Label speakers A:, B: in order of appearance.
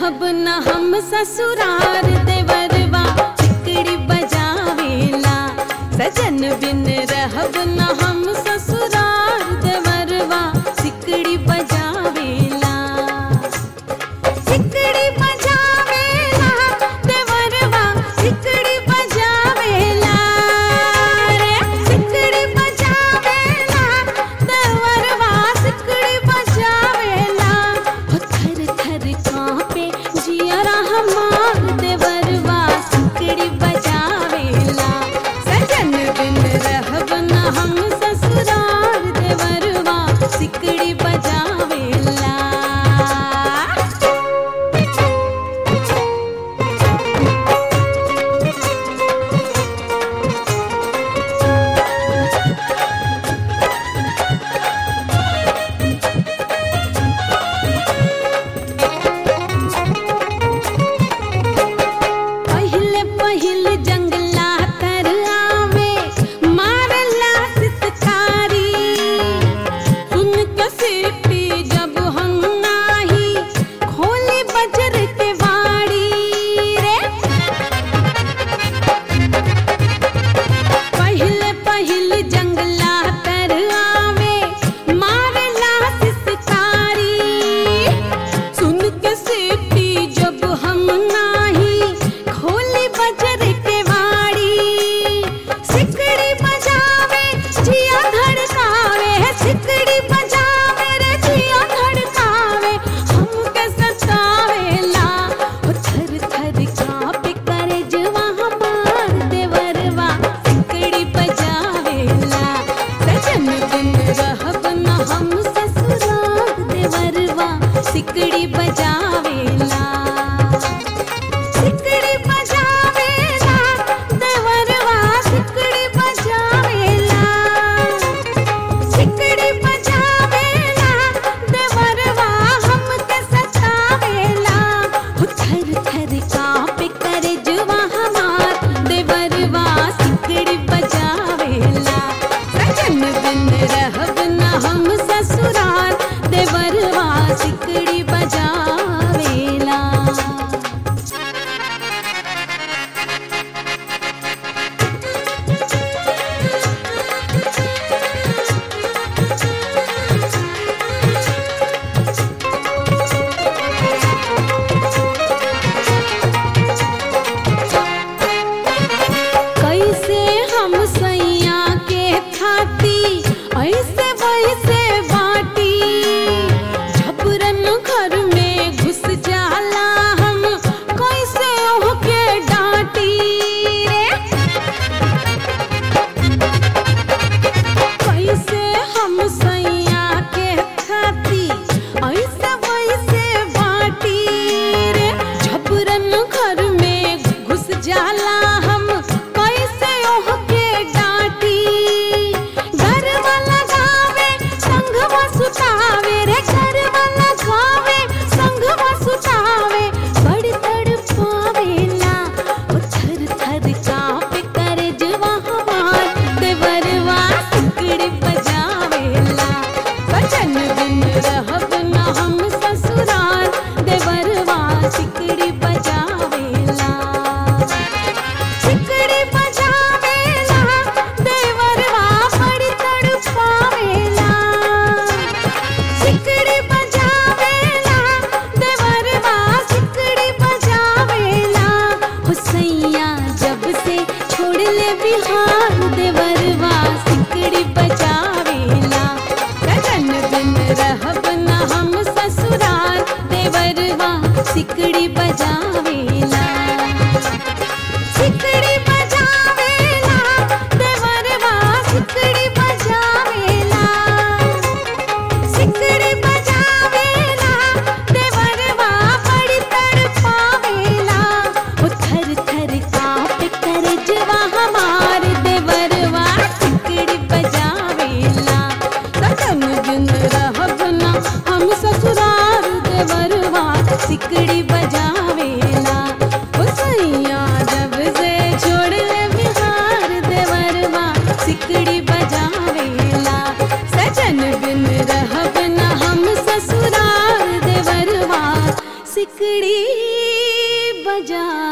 A: रहब न हम ससुरार देवरवा चिकड़ी बजावेला सजन बिन रहब न हम ससुरार देवरवा सिकड़ी बजावेला सिकड़ी बजावेला देवरवा सिकड़ी बजावेला रे सिकड़ी बजावेला देवरवा सिकड़ी बजावेला हो थर थर कांपे जियरा हमार देवरवा सिकड़ी बजावेला सजन बिन रहब न हम ससुरार देवरवा सिकड़ी बजावेला पहिले पहिले जंगला तर आवे मारला सितकारी सुन के सीटी जब हम नाही खोली बजर के वाड़ी रे पहिले पहिले जंगला तर आवे मारला सितकारी सुन के सीटी जब हम नाही खोली बजर के वाड़ी सिकड़ी बजावे जिया धड़कावे सिकड़ी बजावे रे जिया धड़कावे हमके सतावेला ओ थर थर कांपे करे जवा हमार देवरवा सिकड़ी बजावेला सजन बिन रहब न हम ससुराल देवरवा सिकड़ी बजावेला सिकड़ी बजावेला देवरवा सिकड़ी बजावेला सिकड़ी बजावेला देवरवा हमके सतावेला हो थर थर कांपे करे जुवा हमार देवरवा सिकड़ी बजावेला सजन बिन रहब न हम ससुराल देवरवा सिकड़ी बजावेला कैसे हम सैया के थाती ऐसे वैसे बाटी झपरन घर में घुस जाला हम कैसे ओहके डांटी रे कैसे हम सैया के खाती ऐसे वैसे बाटी रे झपरन घर में घुस जाला हम कैसे ओहके डांटी घर वाला गावे संघवा सुतावे रे घर वाला गावे संघवा सुतावे बड़ तड़पावेला ओ थर थर कांपे करे जवा हमार देवरवा सिकड़ी बजावेला बचन बिन रहब न हम ससुराल देवरवा सिकड़ी बजावेला सिकड़ी बजावेला देवरवा बड़ी तड़पावेला सिकड़ी बजावेला देवरवा सिकड़ी बजावेला हो सैया जब से छोड़ ले बिहार देवरवा सिकड़ी बजावेला गगन बिन रहब न हम ससुराल देवरवा सिकड़ी बजावेला सिकड़ी बजावेला देवरवा सिकड़ी बजावेला सिकड़ी बजावेला देवरवा बड़ी तड़पावेला ओ थर थर कांपे करे जवा हमार देवरवा सिकड़ी बजावेला सजन बिन रहब न हम ससुराल देवरवा सिकड़ी बजावेला ओ सैया जब से छोड़ ले बिहार देवरवा सिकड़ी बजावेला सजन बिन रहब न हम ससुराल देवरवा सिकड़ी जा